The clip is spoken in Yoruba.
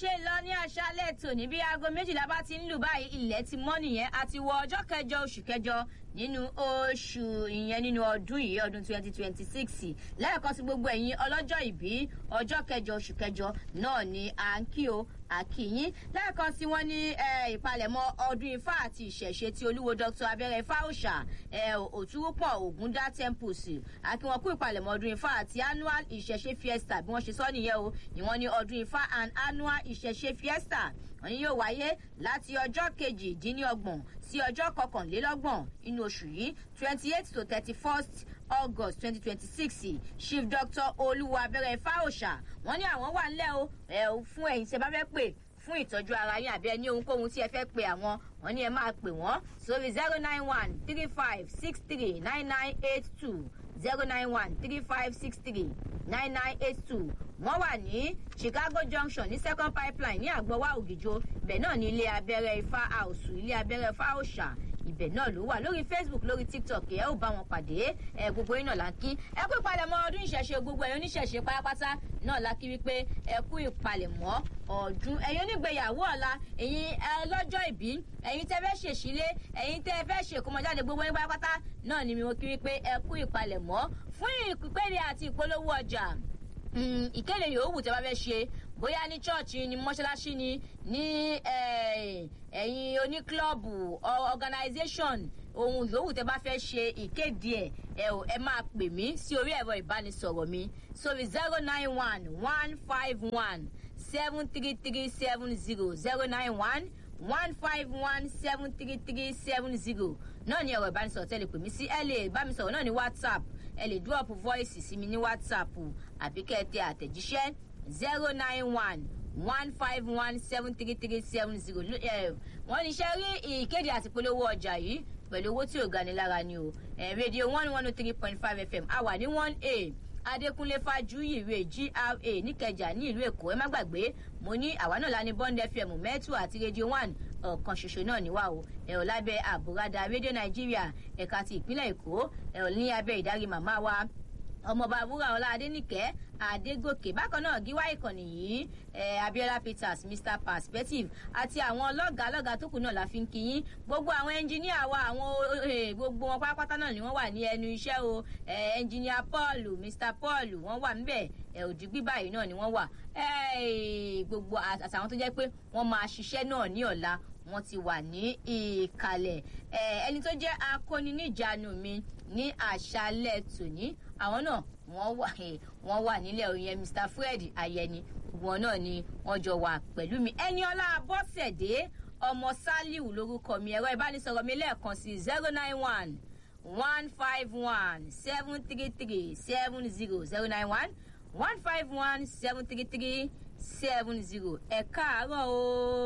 ṣe lọ ní aṣálẹ̀ tòní bí aago méjìlá bá ti ń lù báyìí ilẹ̀ ti mọ́ nìyẹn àti wọ ọjọ́ kẹjọ oṣù kẹjọ nínú oṣù ìyẹn nínú ọdún yìí ọdún twenty twenty six lẹ́ẹ̀kan sí gbogbo ẹ̀yin ọlọ́jọ́ ìbí ọjọ́ kẹjọ oṣù kẹjọ náà ni à ń kí o àkìyín lẹ́ẹ̀kan sí wọn ní ìpalẹ̀mọ́ ọdún ifá àti ìṣẹ̀ṣe tí olúwo dr abẹ́rẹ́ fáwọ̀ṣà òtúrúpọ̀ ògúndá temples àkí wọn kú ìpalẹ̀mọ́ ọdún ifá àti annual ìṣẹ̀ṣe fiesta bí wọ́n ṣe sọ nìyẹn o ni wọ́n ní ọdún ifá and annual ìṣẹ̀ṣe fiesta wọ́n ní yóò wáyé láti ọjọ́ kejìdínlọ́gbọ̀n sí ọjọ́ kọkànlélọ́gbọ̀n inú oṣù yìí twenty eight to thirty first august twenty twenty six chief doctor olúwa abẹ́rẹ́ fáwọ̀ṣà wọ́n ní àwọn wà ńlẹ̀ o ẹ̀ fún ẹ̀yìn tí ẹ bá fẹ́ pè fún ìtọ́jú ara yín àbí ẹni ohunkóhun tí ẹ fẹ́ pe àwọn wọn ní ẹ máa pè wọ́n sórí zero nine one three five six three nine nine eight two zero nine one three five six three nine nine eight two wọ́n wà ní chicago junction ní second pipeline ní àgbọ̀wá ògìjọ ibẹ̀ náà ní ilé abẹ́rẹ́ ifá àòsù ilé abẹ́rẹ́ ifá òòṣà ibẹ̀ náà ló wà lórí facebook lórí tiktok ẹ ó bá wọn pàdé ẹ gbogbo yín náà la kí ẹ kú ìpalẹ̀mọ́ ọdún ìṣẹ̀ṣe gbogbo ẹ̀yin oníṣẹ̀ṣe pátápátá náà la kí wípé ẹ kú ìpalẹ̀mọ́ ọdún ẹ̀yin onígbéyàwó ọ̀la ẹ̀yin ọlọ́jọ́ ìbí ẹ̀yin tẹ́ fẹ́ ṣèṣílé ẹ̀yin tẹ́ fẹ́ ṣèkómọjáde gbogbo yín pátápátá náà ni mo kí wípé ẹ kú ìpalẹ̀mọ́ fún ìpínlẹ̀ àti ìpolówó ọjà ìkéde yòówù tẹ́ bá fẹ́ ṣe bóyá ní chọ́ọ̀chì ní mọ́ṣáláṣí ni ní ẹ̀yin oníklọ́ọ̀bù organization ohun yòówù tẹ́ bá fẹ́ ṣe ìkéde ẹ̀ ẹ ò ẹ máa pè mí sí orí ẹ̀rọ ìbánisọ̀rọ̀ mi sórí zero nine one one five one seven three three seven zero zero nine one one five one seven three three seven zero náà ni ẹ̀rọ ìbánisọ̀rọ̀ tẹ́ lè pè mí sí ẹ lè bá mi sọ̀rọ̀ náà ní whatsapp ẹ lè drop voice sí mi ní whatsapp àbí kẹ́ ẹ tẹ àtẹ̀jíṣẹ́ zero nine one one five one seven three three seven zero wọ́n ní iṣẹ́ rí ìkéde àti polówó ọjà yìí pẹ̀lú owó tí ò gani lára ni o rédíò one one oh three point five fm a wà ní one a adékúnlé fájúyìrè gra níkẹjà ní ìlú èkó ẹ má gbàgbé mo ní àwa náà la ní bond fm mẹ́tù àti rédíò one ọ̀kan ṣoṣo náà níwá o ẹ̀rọ lábẹ́ àbúradà rédíò nàìjíríà ẹ̀ka ti ìpínlẹ̀ èkó ẹ̀rọ ní abẹ́ ìdarí màmá wa ọmọọba àbúrò ọlá adẹnìkẹ adégòkè bákan náà gíwá ìkànnì yìí ẹ abiola peters mr perspective àti àwọn ọlọ́gàá ọlọ́gàá tó kù náà la fi ń kíyín gbogbo àwọn ẹnjìníà wa àwọn gbogbo wọn pátápátá náà ni wọ́n wà ní ẹnu iṣẹ́ o ẹnjìníà paul mr paul wọ́n wà ńbẹ̀ ẹ òdìgbí báyìí náà ni wọ́n wà gbogbo àtàwọn tó jẹ́ pé wọ́n máa ṣiṣẹ́ náà ní ọ̀la wọ́n ti wà ní ìkàlẹ̀ ẹni tó jẹ́ akóniníjànú mi ní àṣálẹ̀ tòní àwọn náà wọ́n wà wọ́n wà nílẹ̀ òyìn mr fred ayẹni wọn náà ni wọ́n jọ wà pẹ̀lú mi ẹni ọlá bọ́sẹ̀dé ọmọ saliu lórúkọ mi ẹ̀rọ ìbánisọ̀rọ̀ mi lẹ́ẹ̀kan sí zero nine one one five one seven three three seven zero zero nine one one five one seven three three seven zero ẹ̀ káàárọ̀ o.